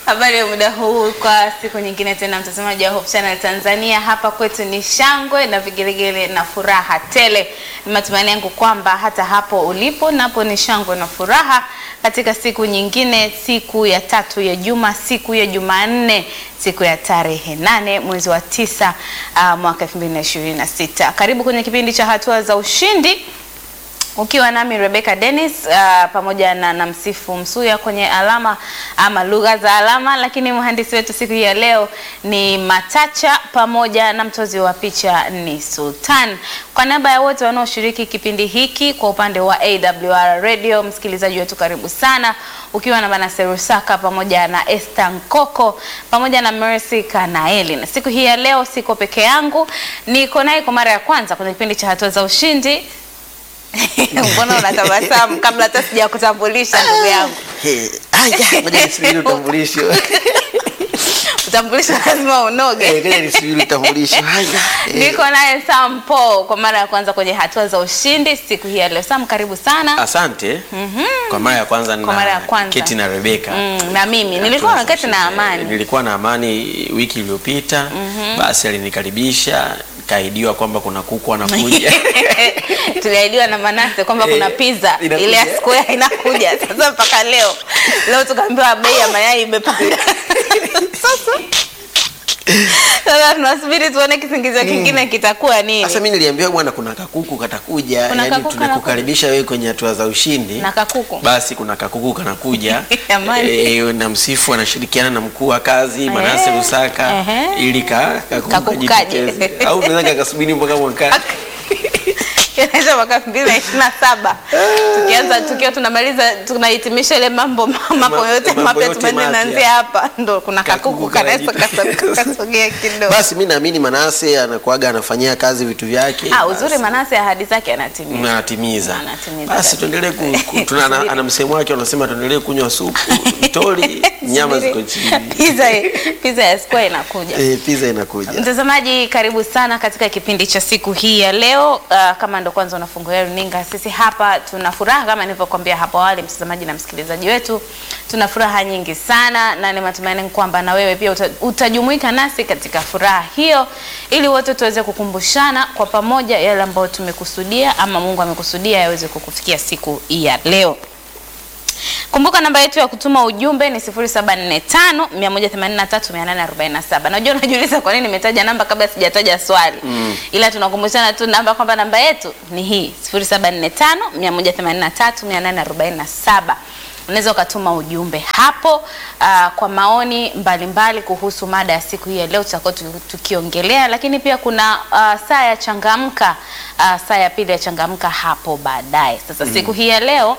Habari ya muda huu kwa siku nyingine tena, mtazamaji wa Hope Channel Tanzania. Hapa kwetu ni shangwe na vigelegele na furaha tele. Ni matumaini yangu kwamba hata hapo ulipo napo ni shangwe na furaha katika siku nyingine, siku ya tatu ya juma, siku ya Jumanne, siku ya tarehe nane mwezi wa tisa uh, mwaka 2026. Karibu kwenye kipindi cha hatua za ushindi ukiwa nami Rebecca Dennis uh, pamoja na, na Msifu Msuya kwenye alama ama lugha za alama, lakini mhandisi wetu siku hii ya leo ni Matacha pamoja na mtozi wa picha ni Sultan. Kwa niaba ya wote wanaoshiriki kipindi hiki kwa upande wa AWR Radio, msikilizaji wetu karibu sana, ukiwa na Manase Rusaka pamoja na Esther Nkoko pamoja na Mercy Kanaeli. Na siku hii ya leo siko peke yangu, niko naye kwa mara ya kwanza kwenye kipindi cha hatua za ushindi Mbona unatabasamu kabla hata sijakutambulisha ndugu yangu? Hey, aya, ngoja nisubiri utambulisho. Utambulisho lazima Eh, unoge. ngoja nisubiri utambulisho. Haya. eh, Niko naye Sam Paul kwa mara ya kwanza kwenye hatua za ushindi siku hii ya leo. Sam, karibu sana. Asante. Kwa mara ya kwanza Kwa mara ya na kwanza. Keti na Rebeka. Mm, na mimi nilikuwa naketi na Amani. Nilikuwa na Amani wiki iliyopita. Basi alinikaribisha, kaidiwa kwamba kuna kuku anakuja. Tuliahidiwa na Manase kwamba Eh, kuna pizza inakuja. ile ya square inakuja. Sasa mpaka leo leo tukaambiwa bei ya mayai imepanda. Sasa sasa tunasubiri tuone kisingizio kingine kitakuwa nini. Sasa mimi niliambiwa bwana kuna kakuku katakuja, Kuna yani kakuku tunakukaribisha wewe kwenye hatua za ushindi. Na kakuku. Basi kuna kakuku kanakuja. Jamani. Eh, na msifu anashirikiana na mkuu wa kazi Manase Eh, Rusaka ehe. ili ka kakuku Kakuku kaje. kajitokeze. Au tunaweza kakasubiri mpaka mwakani. Inaisha mwaka elfu mbili na ishirini na saba tukianza tukiwa tunamaliza tunahitimisha ile mambo mambo yote mambo mapya yote tumeanza mapya. naanzia hapa, ndo kuna kakuku Kakuku kanaweza kanajitokeza. kasogea kidogo. Basi mi naamini Manase anakuaga anafanyia kazi vitu vyake. Ah, uzuri Basi, Manase ahadi zake anatimia. anatimiza. Anatimiza Basi kabisa. tuendelee ku, ku, tuna ana, ana msemo wake wanasema tuendelee kunywa supu, mtori, nyama ziko chini. Pizza pizza ya square inakuja. Eh, pizza inakuja. Mtazamaji, karibu sana katika kipindi cha siku hii ya leo. Uh, kama ndo kwanza unafungulia runinga, sisi hapa tuna furaha kama nilivyokuambia hapo awali, mtazamaji na msikilizaji wetu, tuna furaha nyingi sana, na ni matumaini kwamba na wewe pia uta, utajumuika nasi katika furaha hiyo, ili wote tuweze kukumbushana kwa pamoja yale ambayo tumekusudia ama Mungu amekusudia yaweze kukufikia siku hii ya leo. Kumbuka namba yetu ya kutuma ujumbe ni 0745 183 847. Najua unajiuliza kwa nini nimetaja namba kabla sijataja swali. Ila tunakumbushana tu namba kwamba namba yetu ni hii 0745 183 847. Unaweza ukatuma ujumbe hapo aa, kwa maoni mbalimbali mbali kuhusu mada ya siku hii ya leo tutakuwa tuki- tukiongelea, lakini pia kuna aa, saa ya changamka, aa, saa ya pili ya changamka hapo baadaye. Sasa siku hii ya leo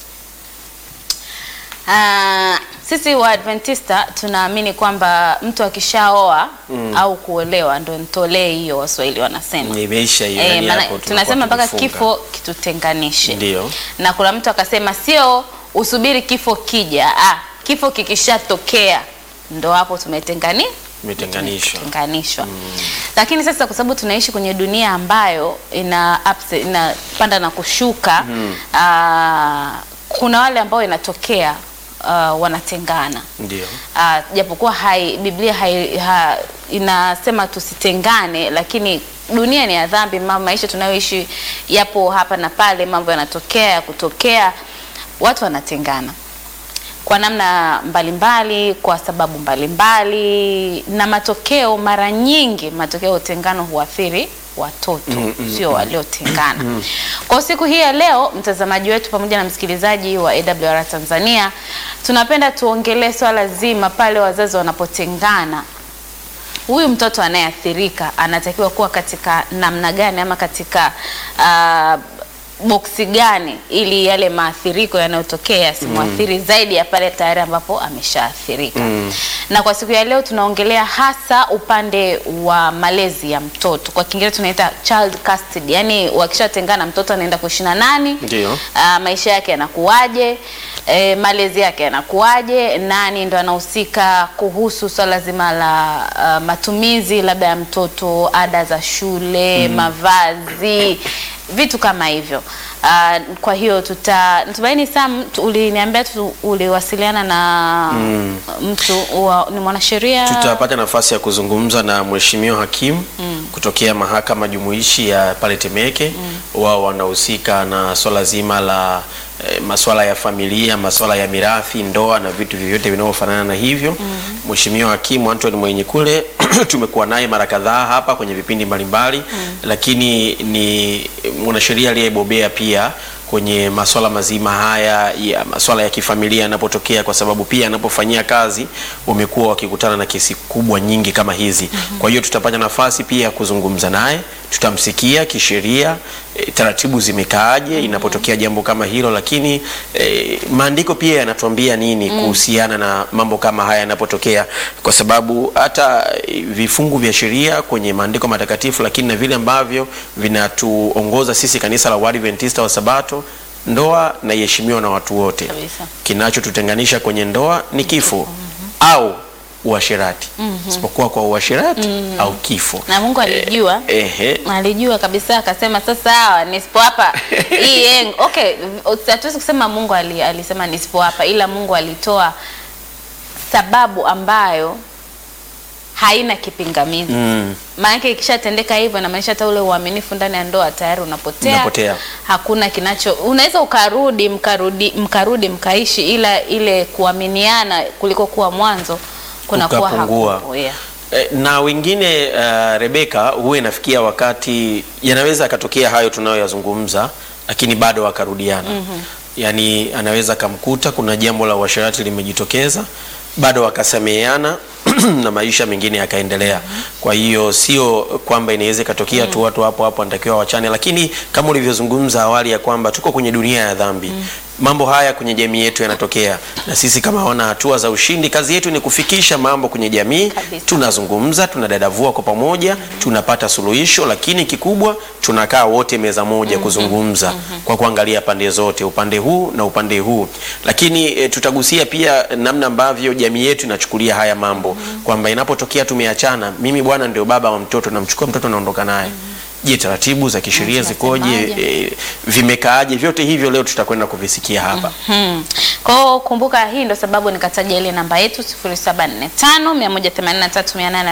Ah, sisi wa Adventista tunaamini kwamba mtu akishaoa au kuolewa ndo ntolee hiyo, Waswahili wanasema. Imeisha hiyo. Eh, yani maana hapo tunasema tunakuwa mpaka tumefunga. kifo kitutenganishe. Ndio. Na kuna mtu akasema sio usubiri kifo kija, ah, kifo kikishatokea ndo hapo tumetengani Imetenganishwa. tumetenganishwa. Lakini sasa kwa sababu tunaishi kwenye dunia ambayo ina ups, inapanda na kushuka ah, kuna wale ambao inatokea ah, wanatengana Ndio. Ah, japokuwa hai Biblia hai, ha, inasema tusitengane, lakini dunia ni ya dhambi. ma- Maisha tunayoishi yapo hapa na pale, mambo yanatokea ya kutokea, watu wanatengana kwa namna mbalimbali, kwa sababu mbalimbali, na matokeo mara nyingi, matokeo ya utengano huathiri watoto sio waliotengana. Kwa siku hii ya leo, mtazamaji wetu pamoja na msikilizaji wa AWR Tanzania, tunapenda tuongelee swala zima pale wazazi wanapotengana huyu mtoto anayeathirika anatakiwa kuwa katika namna gani ama katika uh, boksi gani ili yale maathiriko yanayotokea yasimwathiri zaidi ya pale tayari ambapo ameshaathirika. Na kwa siku ya leo tunaongelea hasa upande wa malezi ya mtoto, kwa Kiingereza tunaita child custody, yani wakishatengana mtoto anaenda kuishi na nani, Ndio. Ah, maisha yake yanakuwaje, e, malezi yake yanakuwaje, nani ndo anahusika kuhusu swala zima la uh, matumizi labda ya mtoto, ada za shule, mavazi vitu kama hivyo. Ah, kwa hiyo tuta natumaini Sam, tu- uliniambia tu uliwasiliana na mtu wa, ni mwanasheria tutapata nafasi ya kuzungumza na mheshimiwa hakimu kutokea mahakama jumuishi ya pale Temeke. Wao wanahusika na swala zima la eh, masuala ya familia, masuala ya mirathi, ndoa na vitu vyovyote vinavyofanana na hivyo. Mheshimiwa hakimu Anthony Mwenyekule tumekuwa naye mara kadhaa hapa kwenye vipindi mbalimbali, lakini ni mwanasheria aliyebobea pia kwenye masuala mazima haya ya masuala ya kifamilia yanapotokea, kwa sababu pia anapofanyia kazi wamekuwa wakikutana na kesi kubwa nyingi kama hizi. Kwa hiyo tutapata nafasi pia ya kuzungumza naye, tutamsikia kisheria, e, taratibu zimekaaje inapotokea jambo kama hilo, lakini e, maandiko pia yanatuambia nini kuhusiana na mambo kama haya yanapotokea, kwa sababu hata e, vifungu vya sheria kwenye maandiko matakatifu, lakini na vile ambavyo vinatuongoza sisi kanisa la Waadventista wa Sabato, ndoa na iheshimiwa na watu wote. Kabisa. Kinachotutenganisha kwenye ndoa ni kifo au uasherati, isipokuwa kwa uasherati au kifo. na Mungu alijua Ehe, alijua kabisa akasema sasa hawa nisipo hapa hii yeng okay hatuwezi kusema Mungu ali, alisema nisipo hapa ila Mungu alitoa sababu ambayo haina kipingamizi Mm. maanake ikishatendeka hivyo inamaanisha hata ule uaminifu ndani ya ndoa tayari unapotea, Unapotea. hakuna kinacho unaweza ukarudi mkarudi mkarudi mkaishi ila ile kuaminiana kuliko kuwa mwanzo kunakuwa Ukapungua. hakupo, yeah. Eh, na wengine uh, Rebeka, huwa inafikia wakati yanaweza akatokea hayo tunayoyazungumza, lakini bado wakarudiana. Yaani anaweza akamkuta kuna jambo la uasherati limejitokeza, bado wakasameheana na maisha mengine yakaendelea. Kwa hiyo sio kwamba inaweza ikatokea tu watu hapo hapo wanatakiwa wachane, lakini kama ulivyozungumza awali ya kwamba tuko kwenye dunia ya dhambi mambo haya kwenye jamii yetu yanatokea, na sisi kama wana hatua za ushindi, kazi yetu ni kufikisha mambo kwenye jamii. Kabisa. Tunazungumza, tunadadavua kwa pamoja, tunapata suluhisho, lakini kikubwa tunakaa wote meza moja kuzungumza kwa kuangalia pande zote, upande huu na upande huu. Lakini e, tutagusia pia namna ambavyo jamii yetu inachukulia haya mambo kwamba inapotokea tumeachana, mimi bwana ndio baba wa mtoto, namchukua mtoto naondoka naye. Je, taratibu za kisheria zikoje? Tunasemaje? E, vimekaaje? Vyote hivyo leo tutakwenda kuvisikia hapa. Hmm. Kwa hiyo kumbuka, hii ndo sababu nikataja ile namba yetu 0745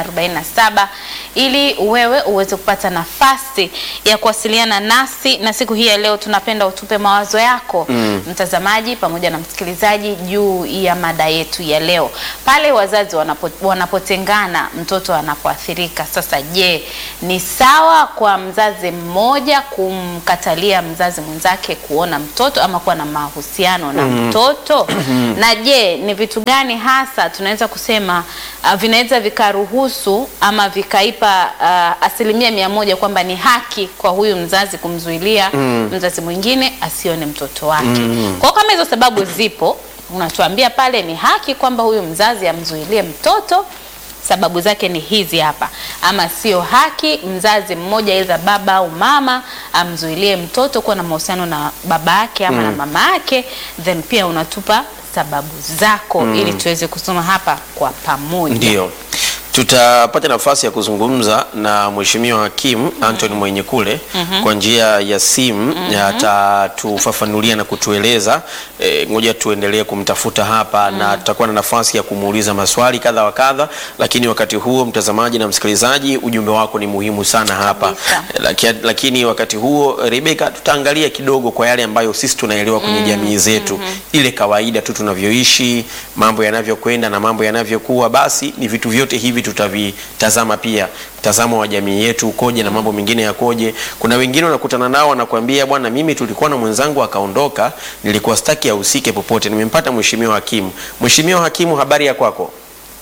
183 ili wewe uweze kupata nafasi ya kuwasiliana nasi, na siku hii ya leo tunapenda utupe mawazo yako mtazamaji pamoja na msikilizaji juu ya mada yetu ya leo, pale wazazi wanapo, wanapotengana mtoto anapoathirika. Sasa je, ni sawa kwa mzazi mmoja kumkatalia mzazi mwenzake kuona mtoto ama kuwa na mahusiano na mtoto? na je, ni vitu gani hasa tunaweza kusema uh, vinaweza vikaruhusu ama vikaipa uh, asilimia mia moja kwamba ni haki kwa huyu mzazi kumzuilia mzazi mwingine asione mtoto wake? Kwa hiyo kama hizo sababu zipo, unatuambia pale ni haki kwamba huyu mzazi amzuilie mtoto sababu zake ni hizi hapa, ama sio haki mzazi mmoja aidha baba au mama amzuilie mtoto kuwa na mahusiano na baba yake ama na mama yake, then pia unatupa sababu zako ili tuweze kusoma hapa kwa pamoja. Ndio, tutapata nafasi ya kuzungumza na Mheshimiwa Hakimu Anthony Mwenyekule kwa njia ya simu, atatufafanulia na kutueleza. E, ngoja tuendelee kumtafuta hapa na tutakuwa na nafasi ya kumuuliza maswali kadha wa kadha, lakini wakati huo, mtazamaji na msikilizaji, ujumbe wako ni muhimu sana hapa Kabisa. Laki, lakini wakati huo Rebeka, tutaangalia kidogo kwa yale ambayo sisi tunaelewa kwenye jamii zetu, ile kawaida tu tunavyoishi, mambo yanavyokwenda na mambo yanavyokuwa, basi ni vitu vyote hivi tutavitazama pia, mtazamo wa jamii yetu ukoje na mambo mengine yakoje. Kuna wengine unakutana nao wanakuambia, bwana, mimi tulikuwa na mwenzangu akaondoka, nilikuwa staki ahusike popote, nimempata mheshimiwa hakimu. Mheshimiwa hakimu, habari ya kwako?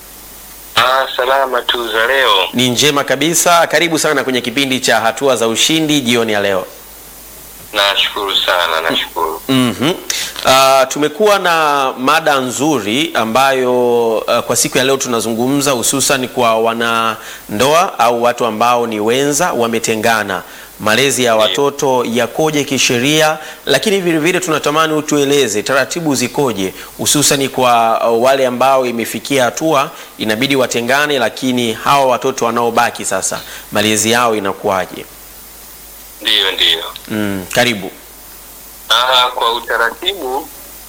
Ah, salama tu za leo. Ni njema kabisa. Karibu sana kwenye kipindi cha hatua za ushindi jioni ya leo. Nashukuru sana, nashukuru. Mhm. Uh, tumekuwa na mada nzuri ambayo uh, kwa siku ya leo tunazungumza hususan kwa wanandoa au watu ambao ni wenza wametengana, malezi ya watoto yakoje kisheria, lakini vile vile tunatamani utueleze taratibu zikoje, hususan kwa uh, wale ambao imefikia hatua inabidi watengane, lakini hawa watoto wanaobaki sasa malezi yao inakuwaje? Ndiyo, ndiyo. Mm, karibu. Ah, kwa utaratibu,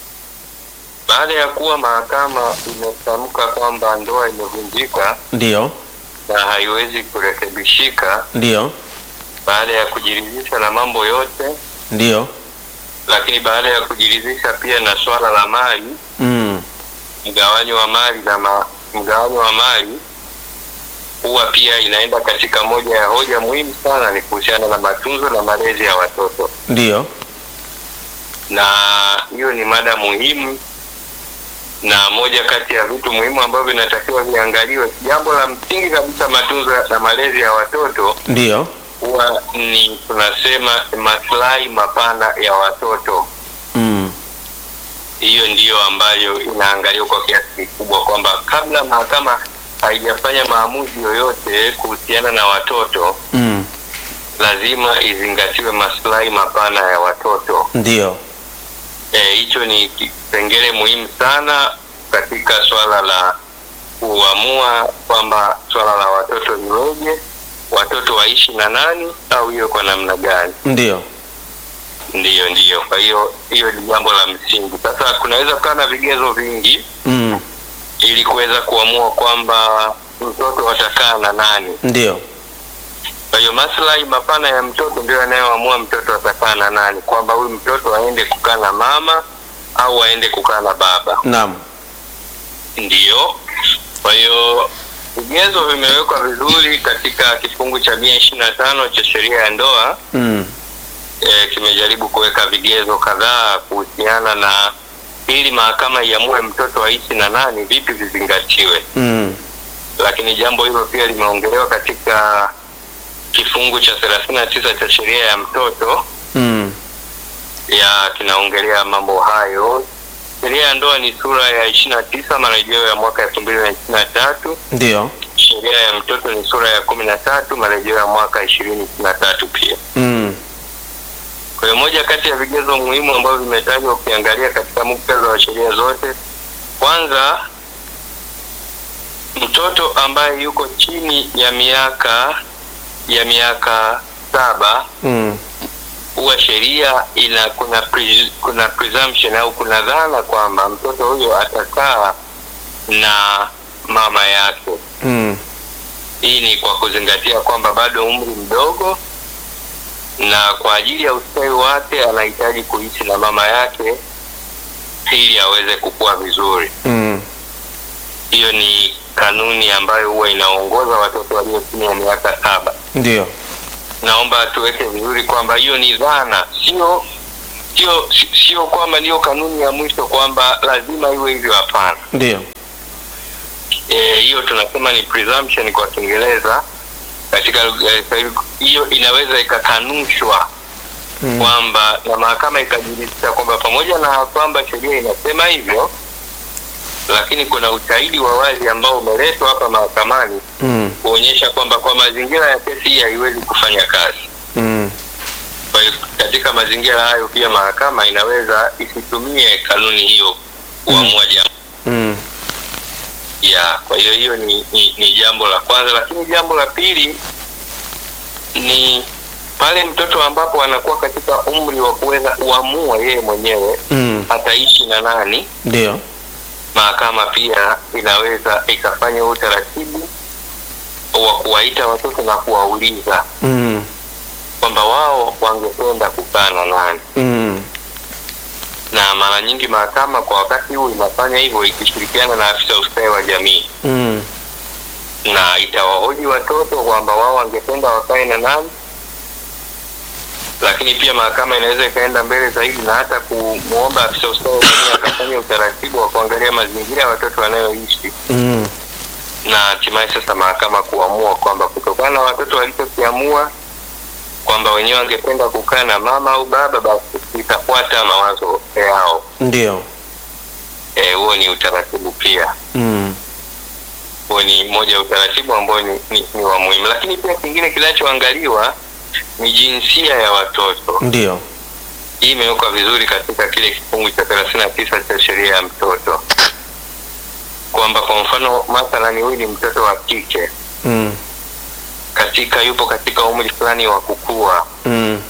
baada ya kuwa mahakama imetamka kwamba ndoa imevunjika Ndio, na haiwezi kurekebishika, ndio, baada ya kujiridhisha na mambo yote, ndio. lakini baada ya kujiridhisha pia na swala la mali, Mm, mgawanyo wa mali na ma, mgawanyo wa mali huwa pia inaenda katika moja ya hoja muhimu sana, ni kuhusiana na matunzo na malezi ya watoto, ndio. na hiyo ni mada muhimu na moja kati ya vitu muhimu ambavyo vinatakiwa viangaliwe. Jambo la msingi kabisa, matunzo na malezi ya watoto Ndio. huwa ni tunasema maslahi mapana ya watoto. Mm, Hiyo ndiyo ambayo inaangaliwa kwa kiasi kikubwa, kwamba kabla mahakama haijafanya maamuzi yoyote kuhusiana na watoto, mm, lazima izingatiwe maslahi mapana ya watoto. ndio. Eh, hicho ni kipengele muhimu sana katika swala la kuamua kwamba swala la watoto liweje, watoto waishi na nani au hiyo kwa namna gani. Ndio. Ndiyo, ndiyo. Kwa hiyo hiyo ni jambo la msingi. Sasa kunaweza kuwa na vigezo vingi Mm, ili kuweza kuamua kwamba mtoto atakaa na nani. ndio. Kwa hiyo maslahi mapana ya mtoto ndio yanayoamua mtoto atakaa na nani, kwamba huyu mtoto aende kukaa na mama au aende kukaa na baba. Naam. Ndiyo. Kwa hiyo vigezo vimewekwa vizuri katika kifungu cha mia ishirini na tano cha sheria ya ndoa. Mm, E, kimejaribu kuweka vigezo kadhaa kuhusiana na ili mahakama iamue mtoto aishi na nani, vipi vizingatiwe. mm, Lakini jambo hilo pia limeongelewa katika kifungu cha thelathini na tisa cha sheria ya mtoto mm, ya kinaongelea mambo hayo. Sheria ya ndoa ni sura ya ishirini na tisa marejeo ya mwaka elfu mbili na ishirini na tatu. ndio. Sheria ya mtoto ni sura ya kumi na tatu marejeo ya mwaka ishirini ishirini na tatu pia. Mm, Kwa hiyo moja kati ya vigezo muhimu ambavyo vimetajwa ukiangalia katika muktadha wa sheria zote, kwanza, mtoto ambaye yuko chini ya miaka ya miaka saba mm, huwa sheria ina kuna pre, kuna presumption au kuna dhana kwamba mtoto huyo atakaa na mama yake. mm, Hii ni kwa kuzingatia kwamba bado umri mdogo, na kwa ajili ya ustawi wake anahitaji kuishi na mama yake ili aweze kukua vizuri. mm, Hiyo ni kanuni ambayo huwa inaongoza watoto walio chini ya miaka saba. ndio. Naomba tuweke vizuri kwamba hiyo ni dhana, sio sio sio kwamba ndiyo kanuni ya mwisho kwamba lazima iwe hivyo. Hapana. Ndio. Eh, hiyo tunasema ni presumption kwa Kiingereza. Katika lugha ya Kiswahili hiyo inaweza ikakanushwa Mm, kwamba na mahakama ikajiridhisha kwamba pamoja na kwamba sheria inasema hivyo, lakini kuna ushahidi wa wazi ambao umeletwa hapa mahakamani mm, kuonyesha kwamba kwa mazingira ya kesi hii haiwezi kufanya kazi. mm, Kwa hiyo katika mazingira hayo pia mahakama inaweza isitumie kanuni hiyo kuamua jambo mm, ya kwa hiyo hiyo ni, ni, ni jambo la kwanza, lakini jambo la pili ni pale mtoto ambapo anakuwa katika umri wa kuweza kuamua yeye mwenyewe mm, ataishi na nani. ndio. Mahakama pia inaweza ikafanya utaratibu wa kuwaita watoto na kuwauliza Mm, kwamba wao wangependa kukaa na nani, mm, na mara nyingi mahakama kwa wakati huu inafanya hivyo ikishirikiana na afisa ustawi wa jamii mm, na itawahoji watoto kwamba wao wangependa wakae na nani, lakini pia mahakama inaweza ikaenda mbele zaidi na hata kumwomba afisa ustawi wa jamii akafanya utaratibu wa kuangalia mazingira ya watoto wanayoishi, mm, na hatimaye sasa mahakama kuamua kwamba kutokana na watoto walichokiamua kwamba wenyewe wangependa kukaa na mama au baba, basi itafuata mawazo yao. ndio. Eh, huo ni utaratibu pia Mm, huo ni moja ya utaratibu ambao ni, ni, ni wa muhimu, lakini pia kingine kinachoangaliwa ni jinsia ya watoto. ndio. Hii imewekwa vizuri katika kile kifungu cha thelathini na tisa cha sheria ya mtoto, kwamba kwa mfano mathalani, huyu ni mtoto wa kike Mm, katika yupo katika umri fulani wa kukua, mm,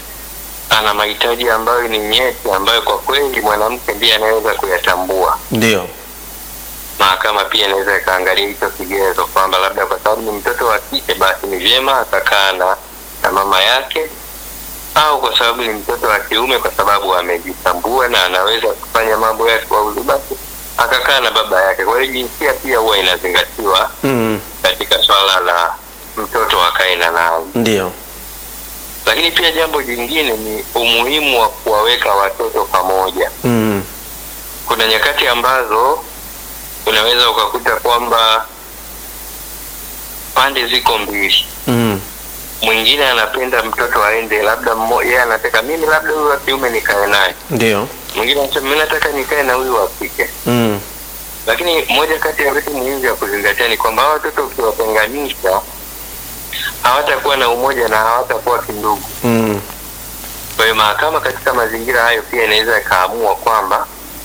ana mahitaji ambayo ni nyeti, ambayo kwa kweli mwanamke ndiye anaweza kuyatambua. Ndio. Mahakama pia inaweza ikaangalia hicho kigezo kwamba labda kwa sababu ni mtoto wa kike, basi ni vyema akakaa na na mama yake, au kwa sababu ni mtoto wa kiume, kwa sababu amejitambua na anaweza kufanya mambo yake kwa uhuru, basi akakaa na baba yake. Kwa hiyo jinsia pia huwa inazingatiwa Mm. katika swala la mtoto akae na nani. Ndio. Lakini pia jambo jingine ni umuhimu wa kuwaweka watoto pamoja. Mm. Kuna nyakati ambazo unaweza ukakuta kwamba pande ziko mbili, Mm. mwingine anapenda mtoto aende, labda mmo- yeye anataka mimi labda huyu wa kiume nikae naye, Ndio. mwingine anasema mimi nataka nikae na huyu wa kike. Mm. Lakini moja kati ya vitu muhimu vya kuzingatia ni kwamba hawa watoto ukiwatenganisha hawatakuwa na umoja na hawatakuwa kindugu. Mm. Kwa hiyo mahakama katika mazingira hayo pia inaweza ikaamua kwamba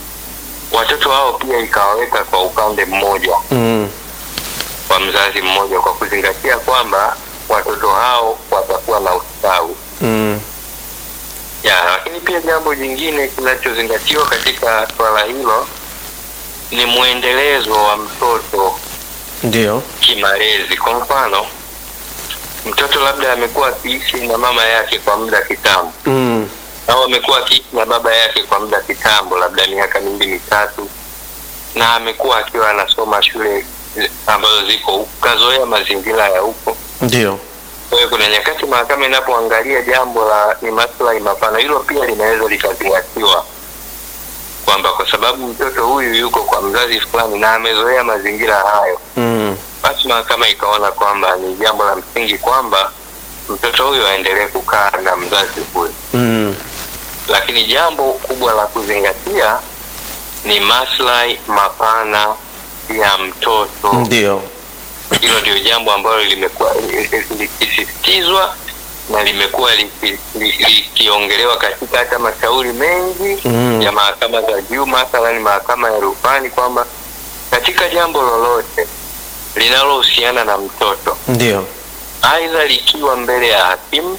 watoto hao pia ikawaweka kwa upande mmoja Mm. kwa mzazi mmoja, kwa kuzingatia kwamba watoto hao watakuwa na ustawi Mm. ya. Lakini pia jambo jingine kinachozingatiwa katika swala hilo ni mwendelezo wa mtoto Ndio. kimalezi. Kwa mfano, mtoto labda amekuwa akiishi na mama yake kwa muda kitambo Mm. au amekuwa akiishi na baba yake kwa muda kitambo, labda miaka mingi mitatu, na amekuwa akiwa anasoma shule ambazo ziko huku, kazoea mazingira ya huko. Ndio. Kwa hiyo kuna nyakati mahakama inapoangalia jambo la ni maslahi mapana, hilo pia linaweza likazingatiwa kwamba kwa sababu mtoto huyu yuko kwa mzazi fulani na amezoea mazingira hayo, Mm. basi mahakama ikaona kwamba ni jambo la msingi kwamba mtoto huyu aendelee kukaa na mzazi huyu Mm. lakini jambo kubwa la kuzingatia ni maslahi mapana ya mtoto. Ndio. Hilo ndio jambo ambalo limekuwa likisisitizwa na limekuwa liki- li- likiongelewa katika hata mashauri mengi Mm. ya mahakama za juu, mathalani mahakama ya rufani, kwamba katika jambo lolote linalohusiana na mtoto Ndio. aidha likiwa mbele ya hakimu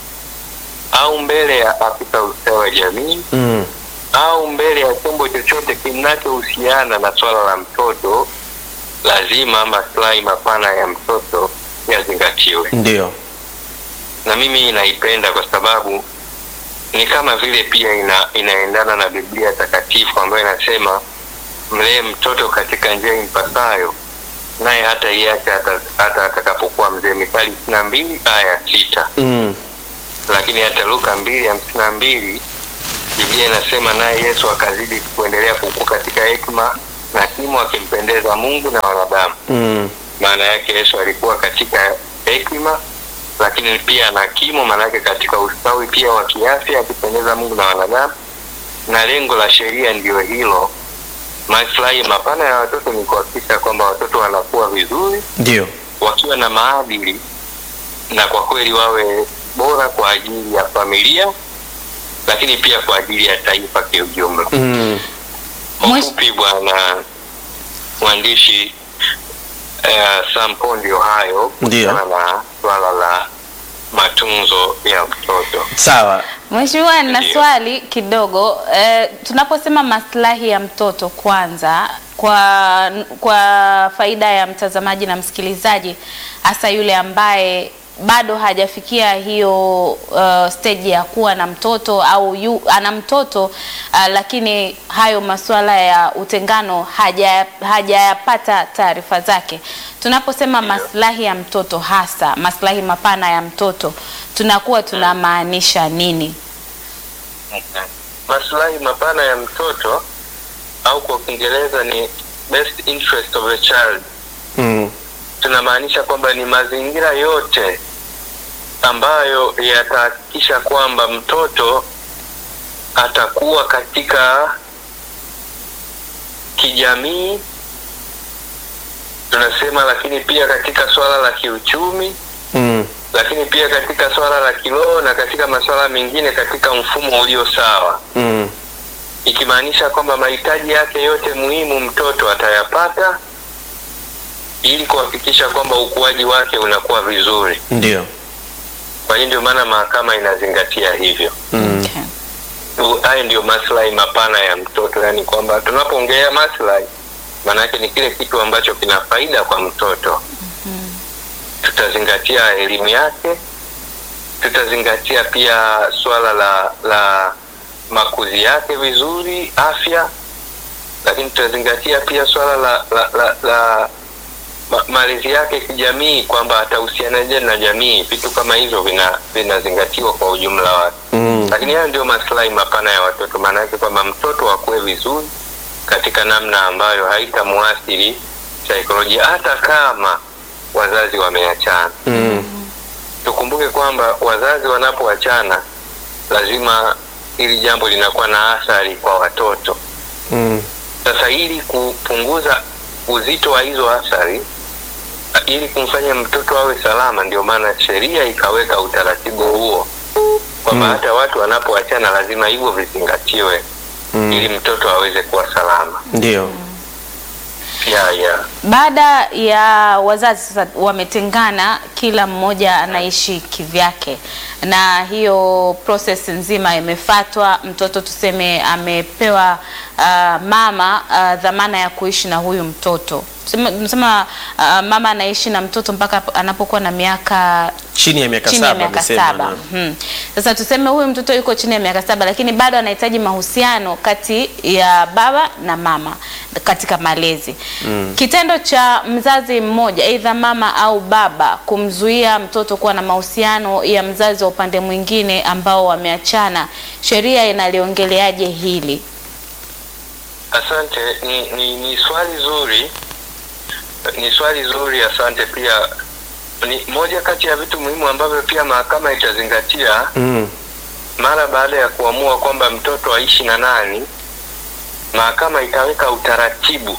au mbele ya afisa ustawi wa jamii Mm. au mbele ya chombo chochote kinachohusiana na swala la mtoto, lazima maslahi mapana ya mtoto yazingatiwe. Ndio. Na mimi naipenda kwa sababu ni kama vile pia ina, inaendana na Biblia takatifu ambayo inasema mlee mtoto katika njia impasayo, naye hata iache hata hata atakapokuwa mzee. Mithali ishirini na mbili aya sita Mm. lakini hata Luka mbili hamsini na mbili Biblia inasema naye Yesu akazidi kuendelea kukua katika hekima na kimo, akimpendeza Mungu na wanadamu. Mm. Maana yake Yesu alikuwa katika hekima, lakini pia na kimo, maana yake katika ustawi pia wa kiafya, akipendeza Mungu na wanadamu. Na lengo la sheria ndiyo hilo. Maslahi mapana ya watoto ni kuhakikisha kwamba watoto wanakuwa vizuri Ndio. wakiwa na maadili na kwa kweli wawe bora kwa ajili ya familia, lakini pia kwa ajili ya taifa kiujumla. Mm. Kwa Mwish- ufupi, bwana mwandishi uh, Sampo, ndio hayo Ndio. kuhusiana na swala la matunzo ya mtoto. Sawa. Mheshimiwa, nina Ndio. swali kidogo. Eh, tunaposema maslahi ya mtoto kwanza, kwa kwa faida ya mtazamaji na msikilizaji, hasa yule ambaye bado hajafikia hiyo uh, stage ya kuwa na mtoto au yu, ana mtoto uh, lakini hayo masuala ya utengano haja hajayapata taarifa zake. Tunaposema maslahi ya mtoto, hasa maslahi mapana ya mtoto, tunakuwa tunamaanisha nini? Maslahi mapana ya mtoto au kwa Kiingereza ni best interest of the child Mm. tunamaanisha kwamba ni mazingira yote ambayo yatahakikisha kwamba mtoto atakuwa katika kijamii tunasema, lakini pia katika swala la kiuchumi, Mm. lakini pia katika swala la kiroho na katika masuala mengine katika mfumo ulio sawa, Mm. ikimaanisha kwamba mahitaji yake yote muhimu mtoto atayapata ili kuhakikisha kwamba ukuaji wake unakuwa vizuri. Ndio. Kwa hiyo ndio maana mahakama inazingatia hivyo. Mm. Okay. u- hayo ndio maslahi mapana ya mtoto, yaani kwamba tunapoongelea maslahi, maana yake ni kile kitu ambacho kina faida kwa mtoto. Tutazingatia elimu yake, tutazingatia pia suala la la makuzi yake vizuri, afya, lakini tutazingatia pia suala la la, la, la ma, malezi yake kijamii, kwamba atahusianaje na jamii. Vitu kama hivyo vina vinazingatiwa kwa ujumla wake Mm. lakini hayo ndio maslahi mapana ya watoto. Maana yake kwamba mtoto akue vizuri katika namna ambayo haitamuathiri saikolojia, hata kama wazazi wameachana. Mm. Tukumbuke kwamba wazazi wanapoachana, lazima hili jambo linakuwa na athari kwa watoto. Mm. Sasa ili kupunguza uzito wa hizo athari, ili kumfanya mtoto awe salama, ndio maana sheria ikaweka utaratibu huo kwamba Mm. hata watu wanapoachana lazima hivyo vizingatiwe ili Mm. mtoto aweze kuwa salama. Ndio. ya ya Baada ya wazazi sasa wametengana, kila mmoja anaishi kivyake, na hiyo process nzima imefatwa. Mtoto tuseme amepewa ah, mama ah, dhamana ya kuishi na huyu mtoto. Tuseme- Tunasema ah, mama anaishi na mtoto mpaka hapo- anapokuwa na miaka Chini ya miaka chini ya saba miaka amesema, saba. na- Mhm. Sasa tuseme huyu mtoto yuko chini ya miaka saba, lakini bado anahitaji mahusiano kati ya baba na mama katika malezi. Kitendo cha mzazi mmoja, aidha mama au baba, kumzuia mtoto kuwa na mahusiano ya mzazi wa upande mwingine ambao wameachana, sheria inaliongeleaje hili? asante. Ni, ni, ni swali zuri, ni swali zuri. Asante. Pia ni moja kati ya vitu muhimu ambavyo pia mahakama itazingatia Mm. mara baada ya kuamua kwamba mtoto aishi na nani, mahakama itaweka utaratibu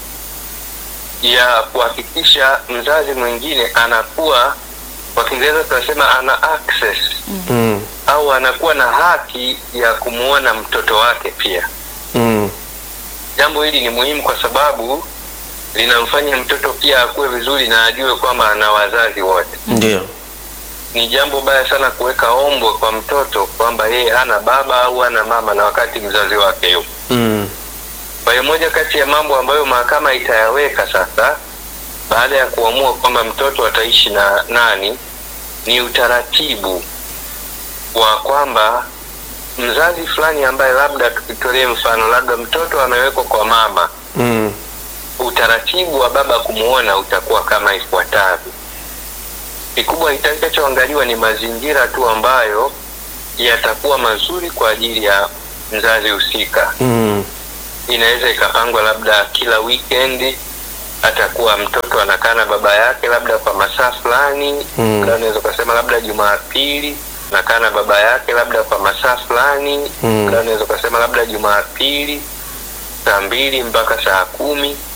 ya kuhakikisha mzazi mwingine anakuwa, kwa Kiingereza tunasema ana access Mm. au anakuwa na haki ya kumwona mtoto wake pia. Mm. Jambo hili ni muhimu kwa sababu linamfanya mtoto pia akue vizuri na ajue kwamba ana wazazi wote. Ndio. Ni jambo baya sana kuweka ombwe kwa mtoto kwamba yeye hana baba au hana mama na wakati mzazi wake yupo. Mm. Kwa hiyo moja kati ya mambo ambayo mahakama itayaweka sasa baada ya kuamua kwamba mtoto ataishi na nani ni utaratibu wa kwamba mzazi fulani ambaye labda tukitolee mfano labda mtoto amewekwa kwa mama, Mm. utaratibu wa baba kumuona utakuwa kama ifuatavyo. Kikubwa itakachoangaliwa ni mazingira tu ambayo yatakuwa mazuri kwa ajili ya mzazi husika Mm. inaweza ikapangwa labda kila weekend atakuwa mtoto anakaa na baba yake labda kwa masaa fulani Mm. labda unaweza ukasema labda Jumapili anakaa na baba yake labda kwa masaa fulani Mm. labda unaweza ukasema labda Jumapili saa mbili mpaka saa kumi